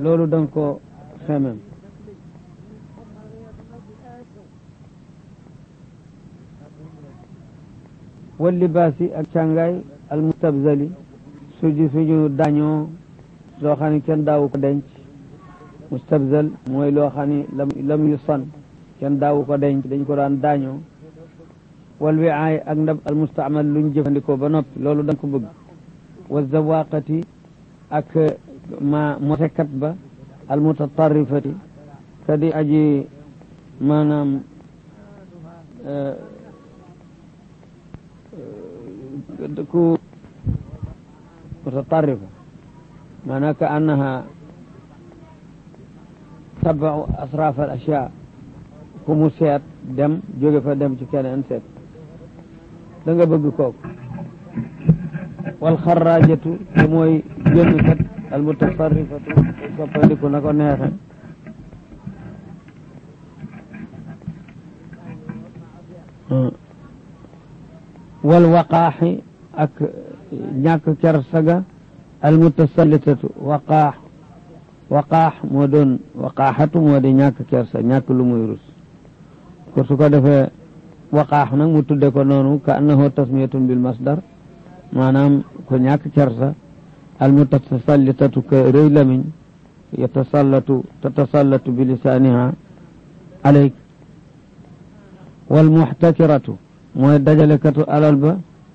loolu danga ko xemem wal libaasi ak càngaay al mustabzali suju suñu dañoo loo xam ne kenn daawu ko denc mustabzal mooy loo xam ne lam lam yu san kenn daawu ko denc dañ ko daan daañoo wal wiaay ak ndab al mustaamal luñ jëfandikoo ba noppi loolu da nga ko bëgg wa zawaqati ak ma motekat ba al mutatarrifati kadi aji maanaam ku mutatarrifa maanaam ka annaha tabaau asraf al ashya ku mu seet dem jóge fa dem ci keneen seet da nga bëgg kooku wal xarraajatu te mooy génn kat al mutasarrifatu soppandiku na ko neexe wal waqaaxi ak ñàkk kersaga al mutasallitatu waqaax waqaax moo doon waqaaxatu moo di ñàkk kersa ñàkk lu muy rus ko su ko defee waqaax nag mu tudde ko noonu ka annahu tasmiyatun bil masdar maanaam ko ñàkk kersa al mutasallitatu ka rëy lamiñ yatasallatu tatasallatu bi lisaaniha alayk wal muxtakiratu mooy dajalekatu alal ba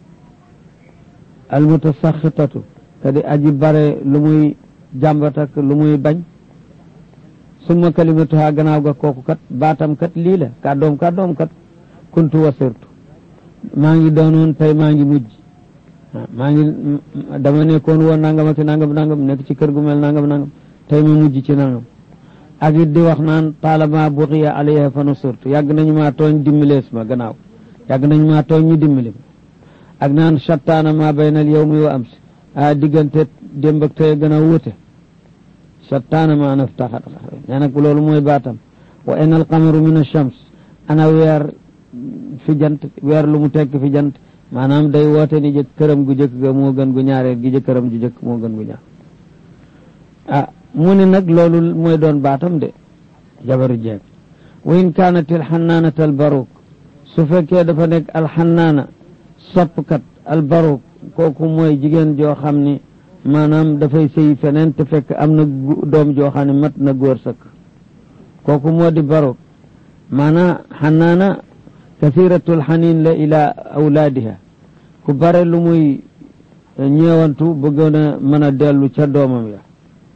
al mutasaxitatu kadi aji bare lu muy jàmbat ak lu muy bañ summa kalimatuha gannaaw ga kooku kat baatam kat lii la kàddoom kàddoom kat kuntu wasirtu maa ngi doonoon tey maa ngi mujj maa ngi dama nekkoon woon nangam ak nangam nangam nekk ci kër gu mel nangam nangam tey ma mujj ci nangam ak it di wax naan taalama buqiya alayha fa nusirtu yàgg nañu maa tooñ dimbilees ma gannaaw yàgg nañu maa tooñ ñu dimbali ma ak naan shattaana ma baynal yawmi wa amsi a diggante démb ak tey gën a wute shattaana ma naftaxat nee nag loolu mooy baatam wa ina alqamaru min achams ana weer fi jant weer lu mu tekk fi jant maanaam day woote ni jëkk këram gu jëkk ga moo gën gu ñaareel gi jëkkëram ju jëkk moo gën gu ñaar ah mu ne nag loolu mooy doon baatam de jabaru jeeg wa in kaanat alxannaanat albaruuk su fekkee dafa nekk alxannaana soppkat albaruuk kooku mooy jigéen joo xam ni maanaam dafay sëy feneen te fekk am na doom joo xam ne mat na góor sëkk kooku moo di baruuk maanaam xannaana kasiratul xanin la ila awlaadiha ku bare lu muy ñeewantu bëggoon a mën a dellu ca doomam ya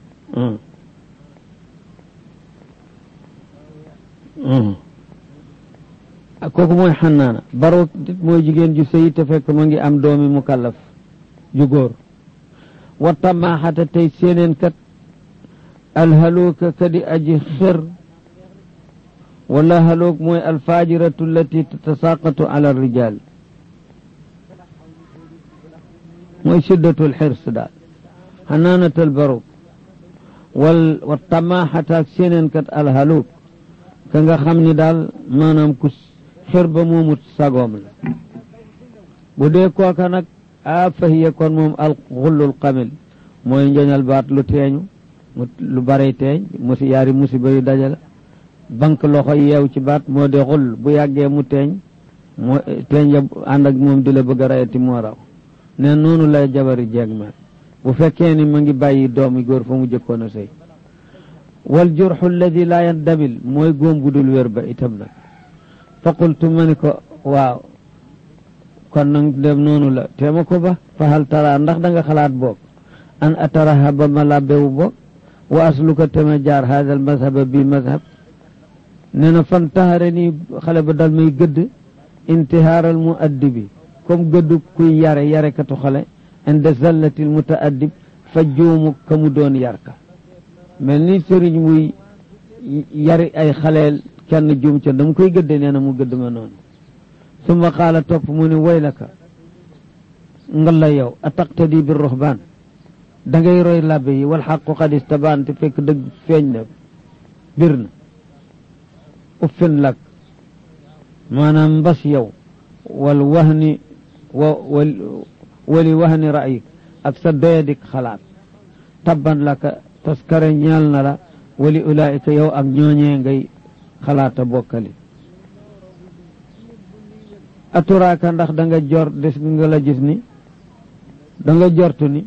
kooku mooy xannaana baroot dit mooy jigéen ju sëy te fekk ma ngi am doomi mukallaf ju góor wa tamaaxata tey séeneen kat alhaluuka kadi aji xër wala haluuk mooy alfajiratu allati tatasaqatu ala rijal mooy shiddatul xirs daal xanaanatal baroog wal wa tamaaxata ak séeneen kat alhaluuk ka nga xam ni daal maanaam ku xër ba moomut sagoom la bu dee kooka nag a fahiya kon moom al xullul kamil mooy njoñal baat lu teeñu lu barey teeñ musi yaari musiba yu dajale banque loxo yeew ci baat moo di xull bu yàggee mu teeñ moo teeñ ya ànd ak moom di la bëgg a rayati moo raw ne noonu lay jabari jeeg mel bu fekkee ni ma ngi bàyyi doomi góor fa mu jëkkoon a sëy wal jurxu alladi laa yandamil mooy góom bu dul wér ba itam nag fa qultu ma ni ko waaw kon nag dem noonu la teema ko ba fa hal tara ndax da nga xalaat boog an ataraha ba ma labbewu boog wa asluka tema jaar hada al mazhaba bi mazhab nee na fan taxare nii xale ba dal may gëdd intihaaral mu addibi comme gëddu kuy yare yarekatu xale inde zallatil mutaaddib fa juumu ka mu doon yarka mel ni sëriñ muy yari ay xaleel kenn juum ca dama koy gëdde nee na mu gëdd ma noonu summa qaala topp mu ni waylaka nga la yow a taqtadi bi ruhbaan da ngay roy labbe yi wal xaqu qad istabaan te fekk dëgg feeñ na bir na uffin lak maanaam mbas yow wal wahni wa wali wahni ra'yik ak sa doyadik xalaat tabban laka taskare ñeel na la wali ulaayika yow ak ñooñee ngay xalaata bokkali aturaaka ndax da nga jor des nga la gis ni da nga jortu ni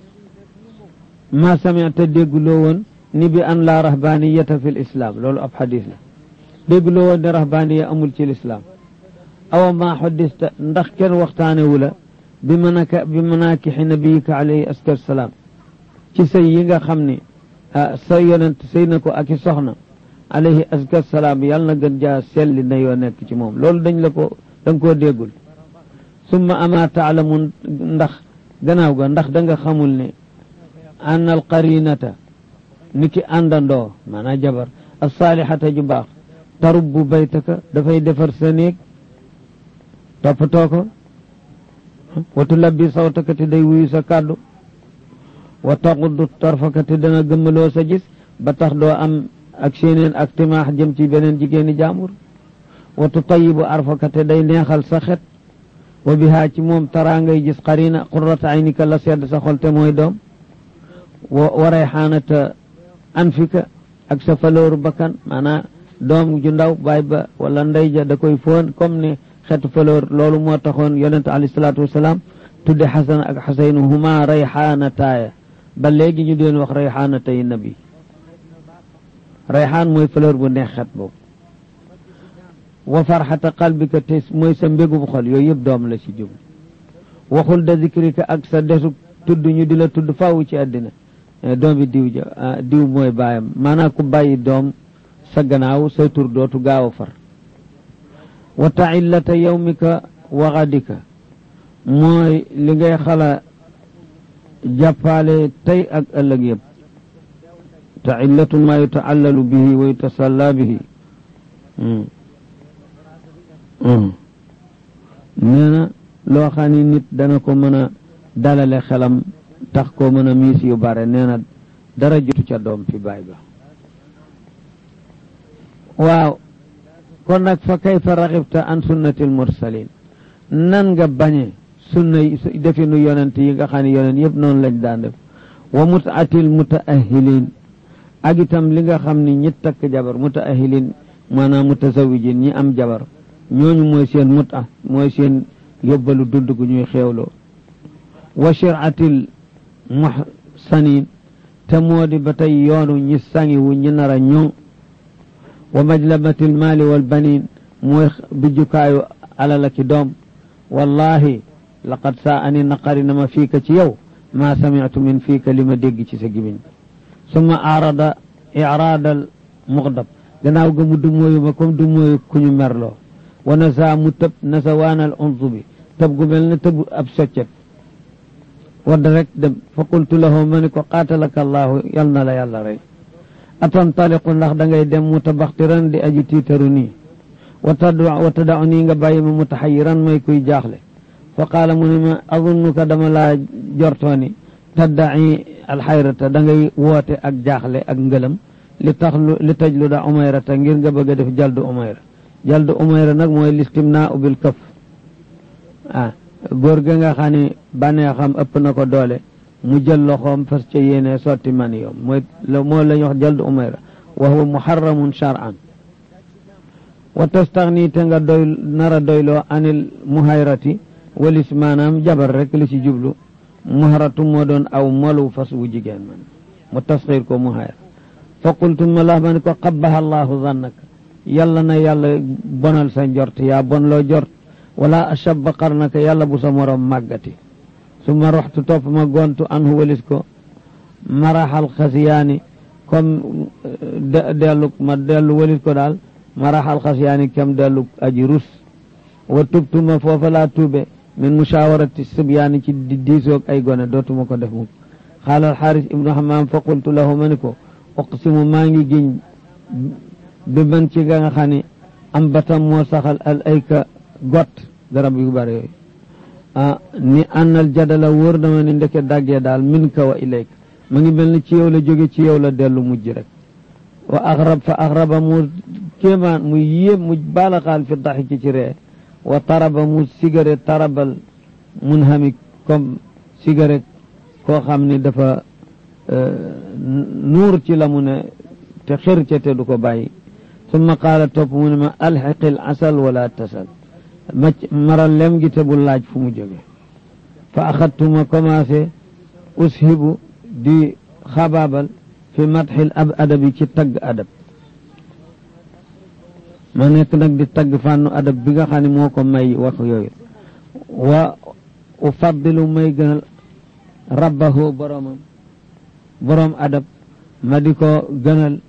ma samita dégguloo woon ni bi an la rahbaniyata fi lislaam loolu ab xadis la dégguloo woon ne rahbaniya amul ci lislaam awa ma xoddista ndax kenn waxtaanewu la bi manaka bi manakixi nabiyika alayhi askar salaam ci sëy yi nga xam ni sa yonent sëy na ko ak i soxna alayhi askar salaam yàlla na gën jaa selli na yoo nekk ci moom loolu dañ la ko da nga koo déggul summa ama taalamun ndax gannaaw ga ndax da nga xamul ne an al qarinata ni ki àndandoo maanaam jabar alsaalihata ju baax tarubbu baytaka dafay defar sa néeg toppatoo ko watu labbi sawtaka te day wuyu sa kàddu wa taquddu tarfaka te dana gëmmaloo sa gis ba tax doo am ak séeneen ak timaax jëm ci beneen jigéeni jaambur wa tutayibu arfaka te day neexal sa xet wa bihaa ci moom taraa ngay gis qarina qurrata aynika la sedd sa xol te mooy doom wa wa rayxaanata anfika ak sa falooru bakkan maanaam doom ju ndaw baay ba wala ndey ja da koy foon comme ne xetu faloor loolu moo taxoon yonente alayhi salaatu wasalaam tudde xasan ak xuseynu huma rayxaanataaya ba léegi ñu deen wax rayxaanatay nabi rayxaan mooy fleur bu neex xet boobu wa farxata qalbika te mooy sa mbégum xol yooyu yëpp doom la ci jub waxul da zikrika ak sa desu tudd ñu di la tudd faaw ci àddina doomi diw ja diw mooy baayam maanaam ku bàyyi doom sa gannaaw say tur dootu gaaw a far wa taillata yawmika wa gadika mooy li ngay xala jàppaale tey ak ëllëg yëpp taillatu ma yutaallalu bihi wa yutasalla bihi nee na loo xam ni nit dana ko mën a dalale xelam tax ko mën a miis yu bare nee na dara jotu ca doom fi baay ba waaw kon nag fa kayfa raxibta an sunnati al mursalin nan nga bañe sunna definu yonent yi nga xam ne yonent yëpp noonu lañ daan def wa mutaatil mutaahilin ak itam li nga xam ni ñi takk jabar mutaahilin maanaam mutazawijin ñi am jabar ñooñu mooy seen muta mooy seen yóbbalu dund gu ñuy xeewloo wa shiratil muhsanin te moo di ba tey yoonu ñi sangiwu ñi nar a ñoŋ wa majlabatil maali wal banin mooy bijjukaayu alala ki doom wallahi laqad saa ani naqari na ma fiika ci yow maa samitu min fiika li ma dégg ci sa gimiñ summa arada iraadal muxdab gannaaw ga mu du mooyu ma comme du mooyu ku ñu merloo wa nasa mu tëb nasa waanal unsu bi tëb gu mel ne tëb ab soccet wadd rek dem fa qultu lahu ma ni ko qaatalaka allahu yal na la yàlla rey atantaliqu ndax da ngay dem mutabaxtiran di aji tiitaru nii wa tad wa tadau nii nga bàyyi ma mutaxayiran may kuy jaaxle fa qaala mu ne ma azunnuka dama laa jortooni taddai alxayrata da ngay woote ak jaaxle ak ngëlam li tax li tajlu da umayrata ngir nga bëgg a def jaldu umayra jaldu umayra nag mooy listimnaa bil kaf ah góor ga nga xam ne bànneexam ëpp na ko doole mu jël loxoom fas ca yéene sotti man yoom mooy moo la ñu wax jaldu umayra wa huwa muharramun shar'an wa tastaxni te nga doy nara doyloo anil muhayrati walis maanaam jabar rek li ci jublu muharatu moo doon aw molu fas wu jigéen man mu tasxiir ko muhayra fa qultu ma la ma ne ko qabbaha allahu zannaka yàlla na yàlla bonal sa njort yaa bon loo jort wala ashabba qarnaka yàlla bu sa morom màggati summa roxtu topp ma gontu anhu walis ko maraxal xasiyaani comme dellu ma dellu walis ko daal maraxal xasiyaani kem dellu aji rus wa tubtuma foofa laa tuube min mushawarati sibyaani ci di diisoog ay gone dootuma ko def mukk xaala alxaaris ibnu xamaam fa qultu lahu ma ni ko uqsimu maa ngi giñ bi man ci ga nga xam ne am batam moo saxal al ayka got garab yu bare yooyu ah ni ànnal jadala wóor dama ni ndeke daggee daal min ka wa ilayka ma ngi mel ni ci yow la jóge ci yow la dellu mujj rek wa axrab fa axraba mu kéemaan mu yéem mu baalaxaal fi daxiki ci ree wa taraba mu sigare tarabal mun xami comme sigare koo xam ni dafa nuur ci la mu ne te xër ca te du ko bàyyi summa qaala topp mu ne ma alxiqil asal wala tasal ma maral lem gi te bu laaj fu mu jóge fa axadtuma commencé ushibu di xabaabal fi matxil ab adabi ci tagg adab ma nekk nag di tagg fànnu adab bi nga xam ne moo ko may wax yooyu wa ufaddilu may gënal rabbahu boromam borom adab ma di ko gënal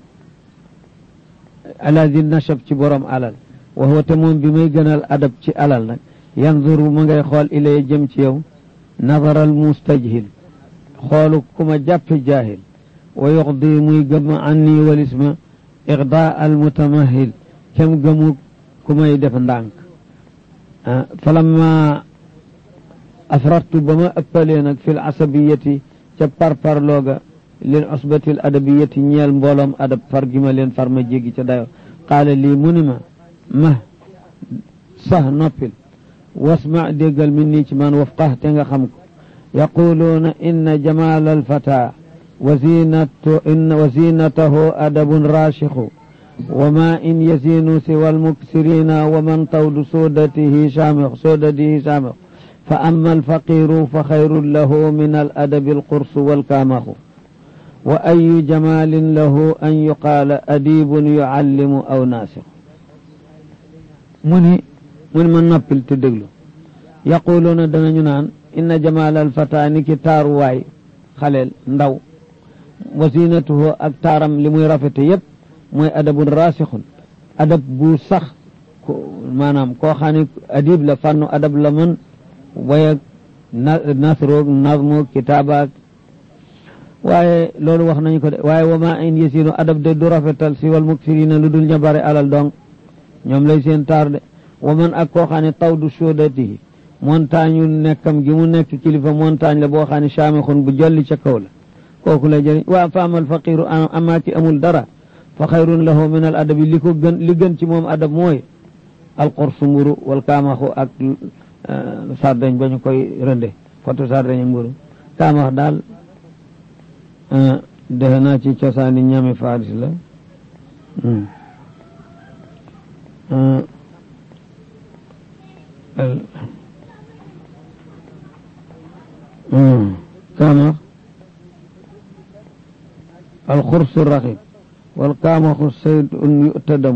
ala di nasab ci borom alal wa huwa te moom bi may gënal adab ci alal nag yanzuru ma ngay xool ilay jëm ci yow nazaral mustajhil xoolu ku ma jàppe jaahil wa yuxdi muy gëm anni walis ma ixda al mutamahil kem gëmu ku may def ndànk falamma afrartu ba ma ëppalee nag fi l asabiyati ca parparlooga lil usbati l adabiyati ñeel mbooloom adab far gi ma leen far ma jéggi ca dayo qaala lii mu ni ma ma sax noppil wasma déggal min nii ci man wafqah te nga xam ko yaquluuna inna jamal alfata wa zinatu inna wa zinatahu adabun rashixu wa ma in yazinu siwa almuksirina wa man tawdu sodatihi saamix sodatihi saamix fa amma alfaqiru fa xayrun lahu min aladabi alqursu walkaamaxu wa ayu jamalin lahu an yuqaala adibun yuallimu aw naasixu mu ni mu ni ma noppil te déglu yaquluuna danañu naan inna jamal alfata ni ki taaruwaay xaleel ndaw wa zinatuhu ak taaram li muy rafete yépp mooy adabun rasixun adab bu sax maanaam koo xam ne adib la fànnu adab la mën way ak nasroog nazmoog kitaabaak waaye loolu wax nañu ko de waaye wa ma in yasinu adab de du rafetal si wal muksirina lu dul ña bare alal dong ñoom lay seen taar de wa man ak koo xam ne taw du sodatihi montagne nekkam gi mu nekk kilifa montagne la boo xam ne saamixun bu jolli ca kaw la kooku lay jëriñ waa fa amal faqiru amaa ki amul dara fa xayrun lahu min al adabi li ko gën li gën ci moom adab mooy alqursu mburu wal kaamaxu ak sardeñ ba ñu koy rënde foto sardeñ mburu kaamax daal defe naa ci cosaani ñami faris la kaamax الخرس الرغيب والقامخ الصيد يؤتدم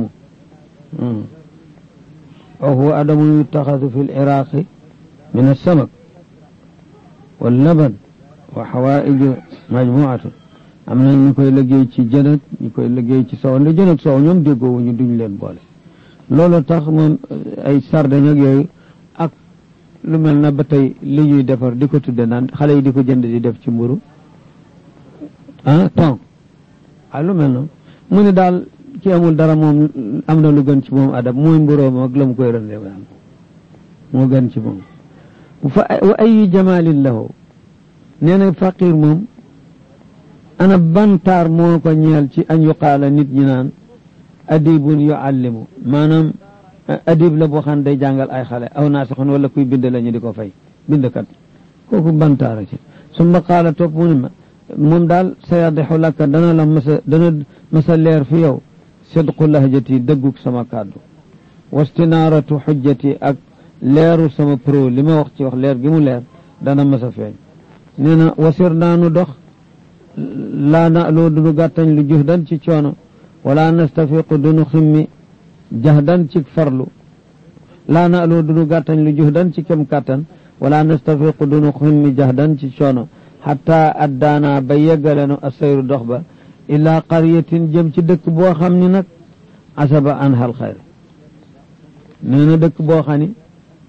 وهو أدم يتخذ في العراق من السمك واللبن وحوائج مجموعة am na ñu koy liggéey ci jën ak ñu koy liggéey ci soow nde jën ak soow ñoom déggoo ñu duñ leen boole loolu tax moom ay sardeñ ak yooyu ak lu mel na ba tey li ñuy defar di ko tudde naan xale yi di ko jënd di def ci mburu ah ton ah lu mel noonu mu ne daal ki amul dara moom am na lu gën ci moom adab mooy mburoom ak la mu koy rënde moo gën ci moom fa wa ayu jamalin lahu nee na faqir moom ana bantaar moo ko ñeel ci an yuqaala nit ñi naan adibun yuallimu maanaam adib la boo xam ne day jàngal ay xale aw naasixun wala kuy bind la ñu di ko fay bindkat kooku bantaara ci summa qaala topp mu ne ma moom daal sayadixu laka dana la masa dana masa leer fi yow sidqu lahjati dëggug sama kàddu wastinaaratu xujjati ak leeru sama pro li ma wax ci wax leer gi mu leer dana masa feeñ nee na wasir naanu dox laa na loo dunu gàttañ lu juhdan ci coono wala nastafiqu dunu ximmi jahdan ci farlu laa na loo dunu gàttañ lu juhdan ci kem kàttan wala nastafiqu dunu ximmi jahdan ci coono xataa addaana ba yeggalenu asayru dox ba ilaa qaryatin jëm ci dëkk boo xam ni nag asaba an hal xayr nee na dëkk boo xam ni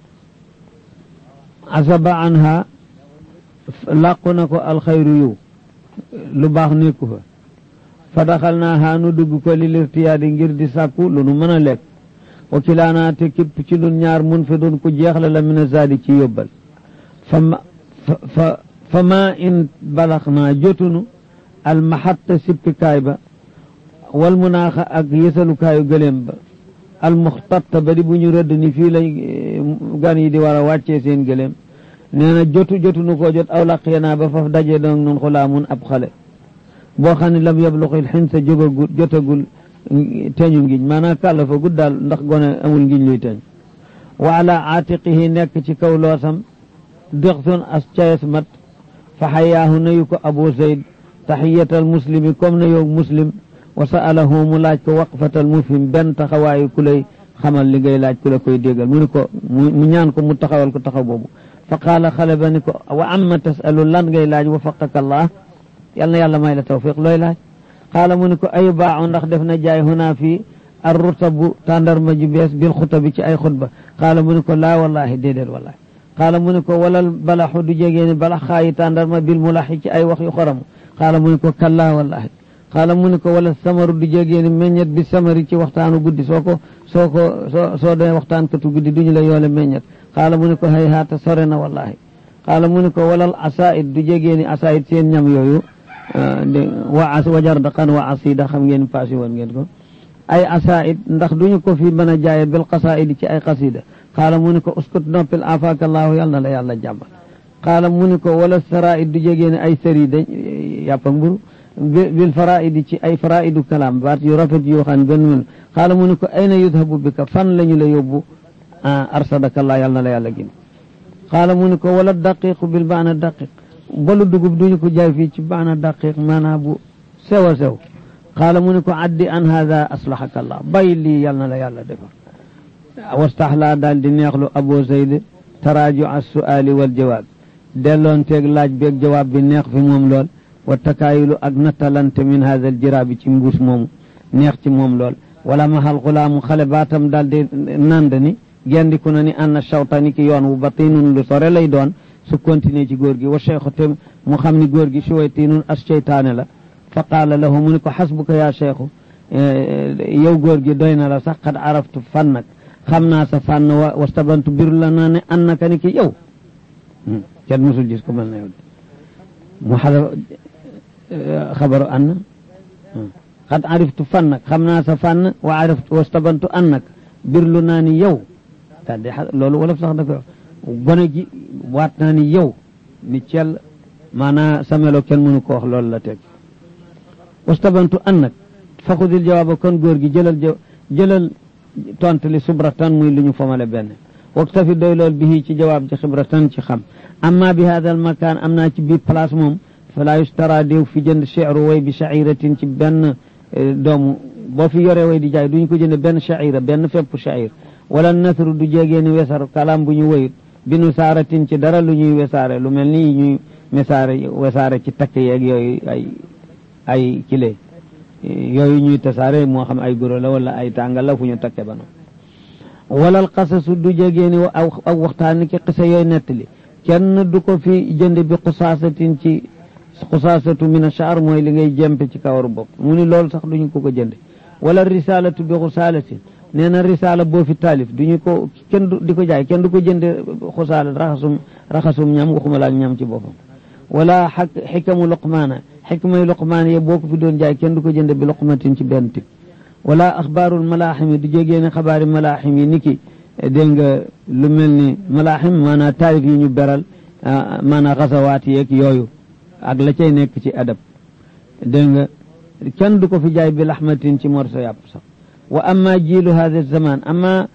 asaba anha làqu na ko alxayru yiw lu baax nekku fa fa daxal naa haa nu dugg ko li lirtiyaadi ngir di sàkku lu nu mën a lekk wakilaanaa te képp ci nun ñaar mun fi dun ku jeexle la min a zaadi ci yóbbal fa fa fa ma in balax naa jotunu almaxatta sippikaay ba wal munaaxa ak yësalukaayu gëléem ba almuxtatta ba di bu ñu rëdd ni fii lañ gan yi di war a wàccee seen gëléem nee na jotu jotu nu koo jot aw laq naa ba faf daje doon nun xulaa mun ab xale boo xam ne lam yabluxil xin sa jógagul jotagul teñu ngiñ maanaam kàllafa gud daal ndax gone amul ngiñ luy teñ wa ala aatiqihi nekk ci kaw loosam dixsun as cayes mat fa xayaahu nayu ko abu zayd taxiyatal muslimi comme na yow muslim wa sa'alahu mu laaj ko waqfatal mufhim benn taxawaayu ku lay xamal li ngay laaj ku la koy déggal mu ni ko mu ñaan ko mu taxawal ko taxaw boobu fa qaala xale ba ni ko wa amma tasalu lan ngay laaj wa faqaka allah yal na yàlla may la tawfiq looy laaj qaala mu ni ko ay baaxu ndax def na jaay hunaa fii ar rutabu tàndarma ju bees bil xutabi ci ay xutba qaala mu ni ko laa wallahi déedéet wallahi qaala mu ni ko walal balaxu du jegee ni balax xaayi tàndarma bil mulaxi ci ay wax yu xoramu qaala mu ni ko kallaa wallahi qaala mu ni ko wala samaru du jegee ni meññet bi samari ci waxtaanu guddi soo ko soo ko soo soo dee waxtaan katu guddi duñu la yoole meññet qaala mu ni ko hay haata sore na wallahi qaala mu ni ko walal asaid du jegee ni asaid seen ñam yooyu wa as wajar daqan wa asida xam ngeen paasi woon ngeen ko ay asaid ndax duñu ko fi mën a jaaye bil qasaidi ci ay qasida qaala mu ni ko uskut noppil afaakallaahu yal na la yàlla jàmbal qaala mu ni ko wala saraid du jegee ni ay sëri dañ yàpp ak mburu bil faraidi ci ay faraidu kalaam baat yu rafet yoo xam ne benn mel qaala mu ni ko ayna yudhabu bika fan la ñu la yóbbu arsadakallaa yal na la yàlla gin qaala mu ni ko wala daqiqu bil baana daqiq balu dugub duñu ko jaay fii ci baana daqiq maanaa bu sew a sew qaala mu ni ko addi an hada aslahaka allah bàyyi lii yal na la yàlla defar wastaxlaa daal di neexlu abu zayd taraaju as suaali wal jawaab delloon teeg laaj beeg jawaab bi neex fi moom lool wa takaayilu ak nattalante min hada al jiraabi ci mbuus moomu neex ci moom lool wala mahal xulaamu xale baatam daal di nand ni gendiku na ni anna shawtani ki yoon wu batinun lu sore lay doon su continuer ci góor gi wa cheikhu te mu xam ni góor gi suwaytinun as cheytaane la fa qaala lahu mu ni ko xasbuka yaa cheikhu yow góor gi doy na la sax xad araftu fannak xam naa sa fànn wa wastabantu biru la naa ne annaka ni ki yow kenn musul gis ko mel na yow de mu xala xabaru anna xad ariftu fannak xam naa sa fànn wa araftu wastabantu annak birlu naa ni yow daal di loolu wolof sax da koy gone gi waat naa ni yow ni cel maanaa samelo kenn mënu ko wax loolu la teg wastabantu annak faxudil jawaaba kon góor gi jëlal jëlal tontu li subratan muy lu ñu fomale benn waktafi doy lool bihi ci jawaab ci xibratan ci xam amma bi hada al makaan am naa ci biir place moom fala yustara déew fi jënd cheru way bi shairatin ci benn doomu boo fi yore way di jaay duñu ko jënd benn shaira benn fepp shair wala nasru du jégeeni wesar kalam bu ñu woyut bi nu saaratin ci dara lu ñuy wesaare lu mel ni ñuy mesaare wesaare ci takk yeeg yooyu ay ay kile yooyu ñuy tasaare moo xam ay goro la wala ay tàngal la fu ñu takke ba noonu walal xasasu du jégeeni aw aw waxtaan ki xisa yooyu nettali kenn du ko fi jënd bi xusaasatin ci xusaasatu min achaar mooy li ngay jempe ci kawaru bopp mu ni loolu sax duñu ko ko jënde wala risalatu bi xusaalatin nee na risala boo fi taalif duñu ko kenn du di ko jaay kenn du ko jënde xusaala raxasum raxasum ñam waxuma laak ñam ci boppam wala xak xikamu luqmaana xikmay luqmaan ye boo ko fi doon jaay kenn du ko jënde bi luqmatin ci benn tib wala axbaarul malaaxim yi du jégee ne xabaari malaaxim yi niki dégg nga lu mel ni malaaxim maanaa taarif yi ñu beral maanaa xasawaat yeeg yooyu ak la cay nekk ci adab dégg nga kenn du ko fi jaay bi laxmatin ci morso yàpp sax wa amma jiilu hada zaman amma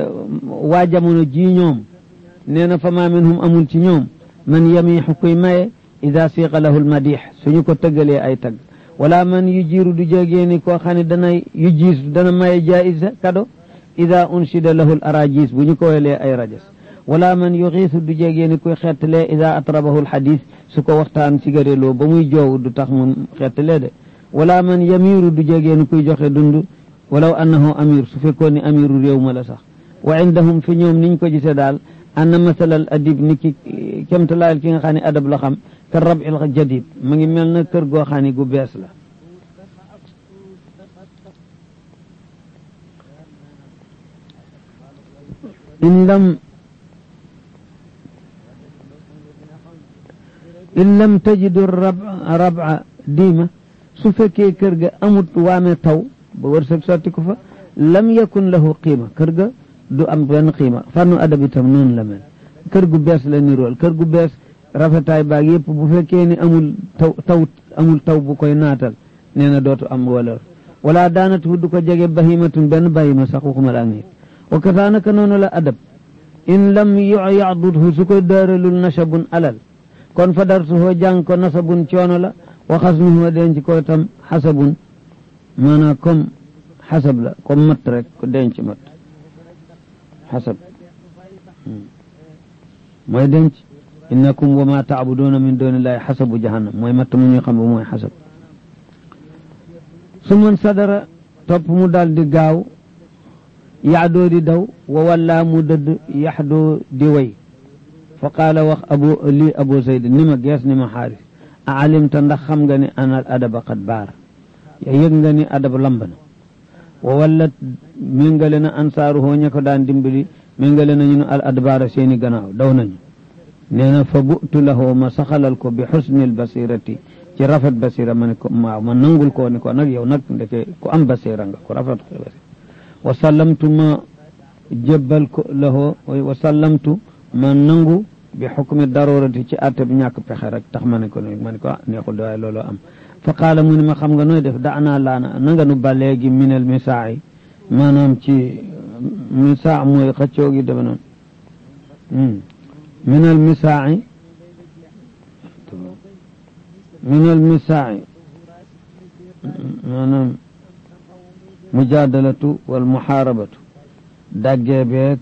waa jamono ji ñoom nee na fa ma minhum amul ci ñoom man yamiixu kuy maye ida siiqa lahu lmadix suñu ko tëggalee ay tagg wala man yu jiiru du jégee ni koo xam ne dana yu jiis dana maye jaisa kado ida unshida lahu l arajis bu ñu ko welee ay rajas wala man yuxiisu du jégee ni kuy xettalee ida atrabahu lxadis su ko waxtaan ci gareloo ba muy joow du tax mu xettalee de wala man yamiru du jégee ni kuy joxe dund walaw annahu amir su fekkoon ni amiru réew ma la sax wa indahum fi ñoom niñ ko gisee daal anna masalal adib ni ki kemtalaayal ki nga xam ne adab la xam ka rabil jadid mu ngi mel na kër goo xam ne gu bees la in lam in lam tajidu raba diima su fekkee kër ga amut waame taw ba wërsëg sotti ko fa lam yakun lahu qiima kër ga du am benn qiima fànnu adab itam noonu la mel kër gu bees la nirool kër gu bees rafetaay baag yëpp bu fekkee ni amul taw taw amul taw bu koy naatal nee na dootu am wala wala daanat fu du ko jege bahimatun benn bahima sax waxuma la ak nit wa kasaanaka noonu la adab in lam yacdudhu su ko daaralul nasabun alal kon fa darsuhoo jàng ko nasabun coono la wa xasnuhoo denc ko tam xasabun maanaam comme xasab la comme mat rek ko denc mat xasab mooy denc innakum wa ma taabuduuna min dunillahi xasabu jahannam mooy matt mu ñuy xam ba mooy xasab su man sadara topp mu daal di gaaw yaxdoo di daw wa wallaa mu dëdd yaxdoo di way fa qaala wax abu lii abu zayd ni ma gees ni ma xaaris a alimta ndax xam nga ni anal adaba qad baar ya yëg nga ni adab lamb na wa wallat méngale na ansaaruhoo ña ko daan dimbali méngale nañu ne al adbaara seeni gannaaw daw nañu nee na fa bu'tu lahoo ma saxalal ko bi xusnil basirati ci rafet basira ma ne ko waaw ma nangul koo ni ko nag yow nag ndeke ku am basira nga ku rafet basira wa sallamtu ma jébbal ko lahoo wa sallamtu ma nangu bi xukmi darurati ci àtte bi ñàkk pexe rek tax ma ne ko ma ne ko ah neexul de waaye looloo am fa qaala mu ne ma xam nga nooy def da naa laana na nga nu ba léegi minel misaa yi maanaam ci misaa mooy xëccoo gi dafa noonu minel misaa yi minel misaa yi maanaam mujaadalatu wal muxaarabatu daggee beeg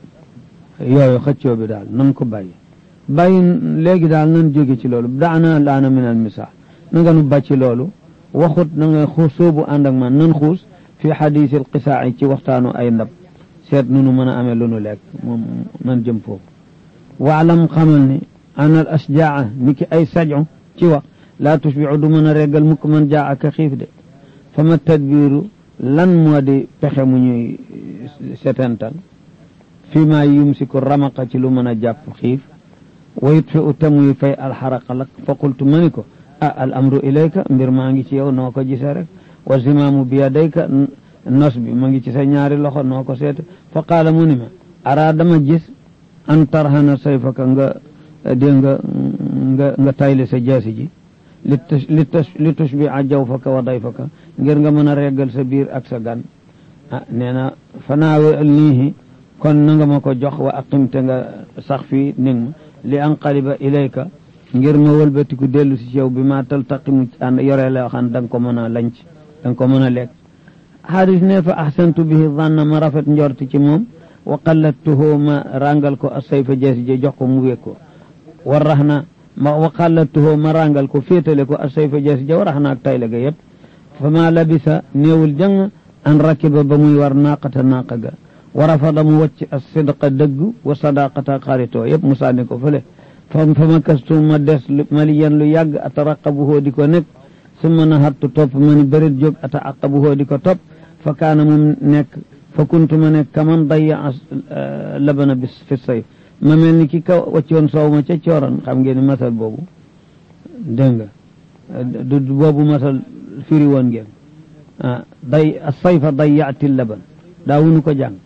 yooyu xëccoo bi daal nan ko bàyyi bàyyi léegi daal nan jóge ci loolu daana laana minel misaa na nga nu bàcci loolu waxut na nga xuus soobu ànd ak man nan xuus fi xadiisil qisaa ci waxtaanu ay ndab seet nu nu mën a amee lu nu lekk moom nan jëm foofu waalam xamal ni anal asjaa ni ki ay sajo ci wax laa tusbiu du mën a reggal mukk man jaa aka xiif de fa ma tadbiiru lan moo di pexe mu ñuy setental fii maa yumsiku ramaqa ci lu mën a jàpp xiif wa yutfi u tamuy fay alxaraqa lak fa qultu ma ni ko ah al amru ilayka mbir maa ngi ci yow noo ko gisee rek wa zimaamu bi yadayka nos bi ma ngi ci sa ñaari loxo noo ko seete fa qaala mu ni ma araa dama gis an tarhana sayfaka nga dégg nga nga nga tayle sa jaasi ji li li tushbi a jawfaka wa dayfaka ngir nga mën a reggal sa biir ak sa gan ah nee na fanaawe niihi kon na nga ma ko jox wa aqimte nga sax fii ning ma li anqaliba ilayka ngir ma wëlbatiku dellu si ci yow bi ma taltaqimu ànd yore la xam da nga ko mën a lanc da nga ko mën a lekk xaaris ne fa ahsantu bihi zanna ma rafet njorti ci moom wa qallattuhu ma rangal ko asayfa jeesi je jox ko mu wéeg ko war rax na ma wa qallattuhu ma rangal ko féetale ko asayfa jeesi je warax na ak tayle ga yëpp fa ma labisa néewul jàng an rakiba ba muy war naaqata naaqa ga wa rafada mu wacc as sidqa dëgg wa sadaqata xaritoo yëpp mu sànni ko fële fa fa ma kastu ma des maliyan lu yàgg ataraqabuhoo di ko nekk summa nahattu topp ma ni bërit jóg ataaqabuhoo di ko topp fa kaana moom nekk fa kuntu ma nekk kaman daya labana bis fi sayf ma mel ni ki ka waccoon soow ma ca cooran xam ngeen ni masal boobu dégg nga du boobu masal firi woon ngeen ah day sayfa dayaati laban daawunu ko jàng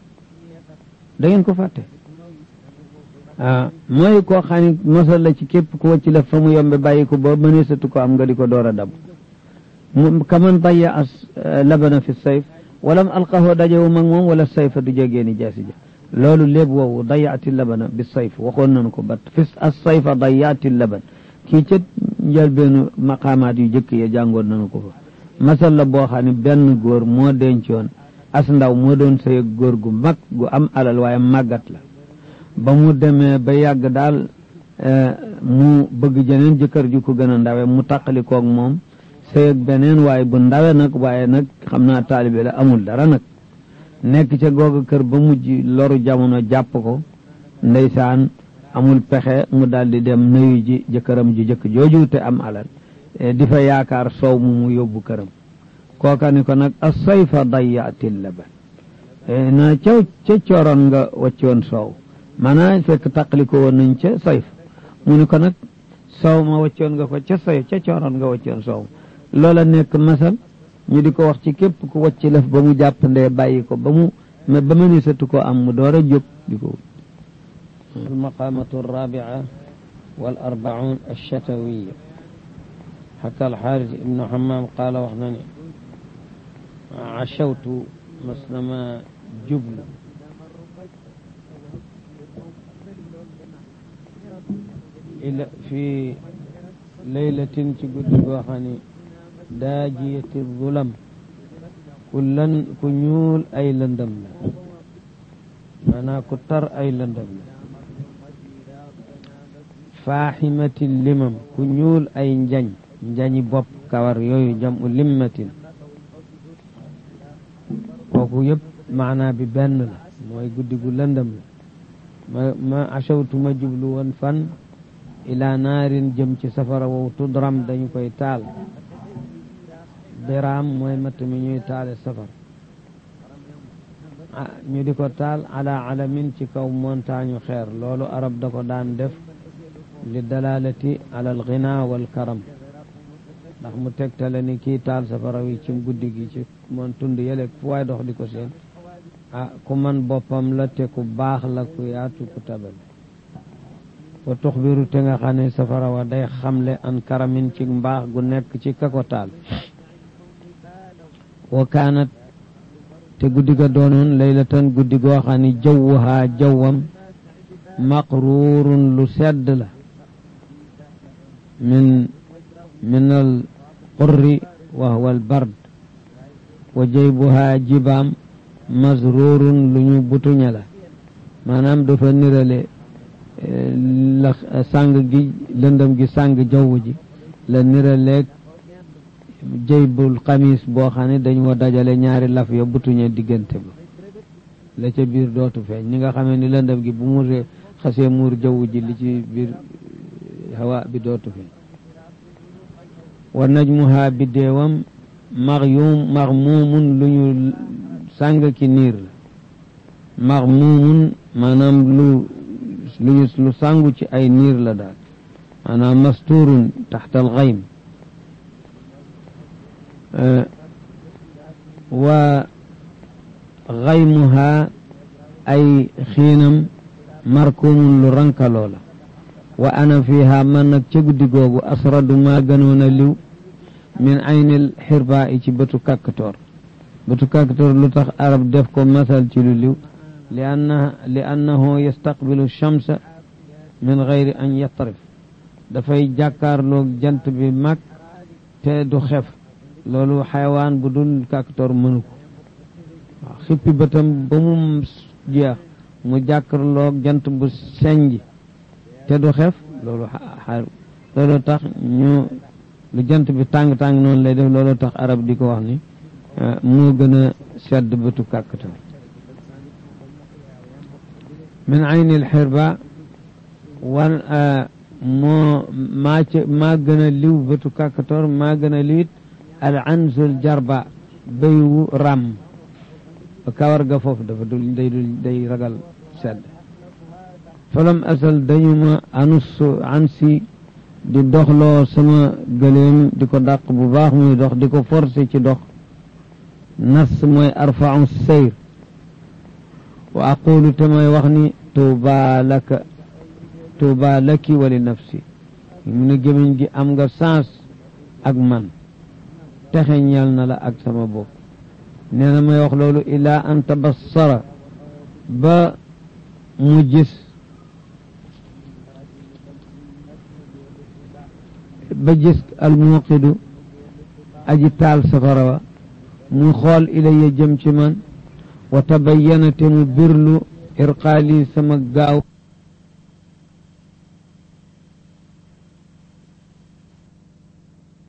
da ngeen ko fàtte ah mooy koo xam ne masal la ci képp ku wacc la fa mu yombe bàyyi ko ba mëneesatu ko am nga di ko door a dab mu kaman daya as labana fi sayf walam alqahu dajewu mag moom wala sayfa du jógeeni jaasi ja loolu léeb woowu dayaati labana bi sayf waxoon nañu ko bat fi as sayfa dayaati laban kii ca njëlbeenu maqaamaat yu jëkk ya jàngoon nañu ko fa masal la boo xam ne benn góor moo dencoon as ndaw moo doon sëy góor gu mag gu am alal waaye màggat la ba mu demee ba yàgg daal mu bëgg jeneen jëkkër ju ko gën a ndawe mu taqali koog moom sëy ak beneen waaye bu ndawe nag waaye nag xam naa taalibe la amul dara nag nekk ca googa kër ba mujj loru jamono jàpp ko ndeysaan amul pexe mu daal di dem nuyu ji jëkkëram ju jëkk jooju te am alal di fa yaakaar soow mu mu yóbbu këram kooka ni ko nag a sayfa dayaati laban na ca ca cooroon nga waccoon soow maanaam fekk taqali ko woon nañ ca sayf mu ni ko nag soow ma waccoon nga ko ca sayf ca cooroon nga waccoon soow loola nekk masal ñu di ko wax ci képp ku wacc lëf ba mu jàpp ndee bàyyi ko ba mu ba mënisatu ko am mu door a jóg di ko المقامة الرابعة والأربعون الشتوية xaka alxaaris ibnu xamaam qaala wax na ne achawtu mas nama jublu ila fi laylatin ci guddi goo xam ne daajiyati zulam ku lan ku ñuul ay lëndëm la maanaam ku tar ay lëndëm la faaximati limam ku ñuul ay njañ njañi bopp kawar yooyu jam u limmatin kooku yëpp maanaa bi benn la mooy guddi gu lëndëm la ma ma achawtu ma jublu woon fan ila naarin jëm ci safara wow tudram dañu koy taal diraam mooy matt mi ñuy taale safara ah ñu di ko taal ala alamin ci kaw montagne xeer loolu arab da ko daan def li dalalati ala alghina wal karam ndax mu tegtale ni kii taal safara wi ci guddi gi ci moon tund yële fu waay dox di ko seen ah ku man boppam la te ku baax la ku yaatu ku tabal wa tuxbiru te nga xam ne safara wa day xamle an karamin ci mbaax gu nekk ci ka ko taal wa kaanat te guddi ga doonoon laylatan guddi goo xam ne jawwuhaa jawwam maqruurun lu sedd la min min al qurri wa huwa al bard wa jaybuhaa jibaam masruurun lu ñu butuña la maanaam dafa nirale la sàng gi lëndëm gi sàng jaww ji la niraleeg jëybul xamis boo xam ne dañ ko dajale ñaari laf ya butuñe diggante ba la ca biir dootu feeñ ñi nga xamee ni lëndëm gi bu mu xasee muur jaww ji li ci biir hawa bi dootu feeñ wa najmuha biddeewam maxyum maxmuumun lu ñu sàng ki niir la maxmuumun maanaam lu lu lu sàngu ci ay niir la daal maanaam masturun taxta alxaym wa xaymuha ay xiinam markumun lu rankaloo la wa ana fiha man nag ca guddi googu asradu maa gënoon a liw min aynil xirba i ci bëtu kàkkatoor bëtu kàkkatoor lu tax arab def ko masal ci lu liw li anna li annahu yastaqbilu shamsa min gayri an yatrif dafay jàkkaarloog jant bi mag te du xef loolu xayawaan bu dul kàkkatoor mënu ko waaw xippi bëtam ba mu jeex mu jàkkaarloog jant bu senj te du xef loolu loolu tax ñu lu jant bi tàng-tàng noonu lay def loolu tax arab di ko wax ni moo gën a sedd bëtu kàkkatoor min ayni alxirba wan moo maa ca maa gën a liw bëtu kàkkatoor maa gën a liwit al ansul jarba béywu ràmm kawar ga foofu dafa dul day dul day ragal sedd falam asal dañu ma anus ansi di doxloo sama gëléem di ko dàq bu baax muy dox di ko forcé ci dox nas mooy arfau seyr wa aqulu te may wax ni tuuba laka tuuba laki wa li nafsi mu ne gémmiñ gi am nga sens ak man texe ñeel na la ak sama bopp nee na may wax loolu ilaa an tabassara ba mu gis ba gis almuqidu aji taal safara wa mu xool ilaya jëm ci man wa tabayyana te mu birlu irqaali sama gaaw